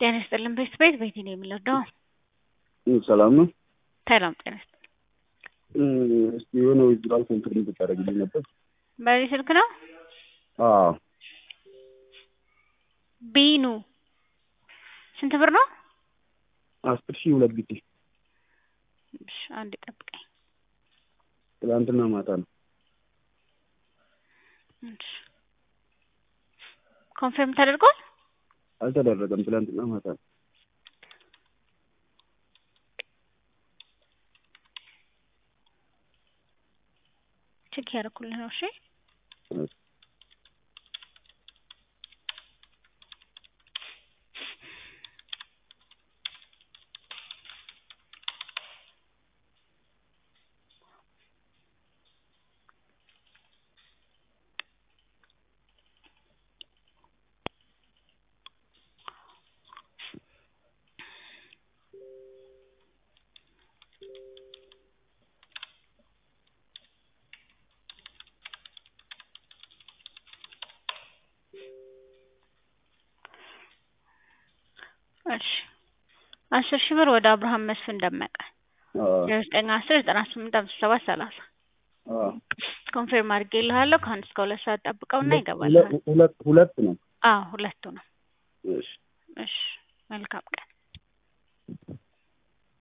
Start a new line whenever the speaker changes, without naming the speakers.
ጤና ይስጥልን ቤት ቤት ቤቴ ነው የምንወደው።
ሰላም ነው።
ሰላም ጤና ይስጥልን።
እስቲ የሆነ ዊዝድራል ኮንትሪቢዩት ብታደርግልኝ ነበር።
በዚህ ስልክ ነው
አዎ
ቢኑ ስንት ብር ነው?
አስር ሺህ ሁለት ጊዜ
እሺ አንድ ጠብቀኝ።
ትላንትና ማታ ነው።
እሺ ኮንፈርም ተደርጓል?
አልተደረገም። ትላንትና ማታ ነው።
ቼክ ያደረኩልህ ነው። እሺ እሺ አስር ሺህ ብር ወደ አብርሃም መስፍን ደመቀ ዘጠኝ አስር ዘጠና ስምንት አምስት ሰባት ሰላሳ ኮንፌርም አድርጌልሃለሁ። ከአንድ እስከ ሁለት ሰዓት ጠብቀውና ይገባልሃል።
ሁለት ሁለት ነው።
አዎ ሁለቱ ነው።
እሺ
እሺ መልካም ቀን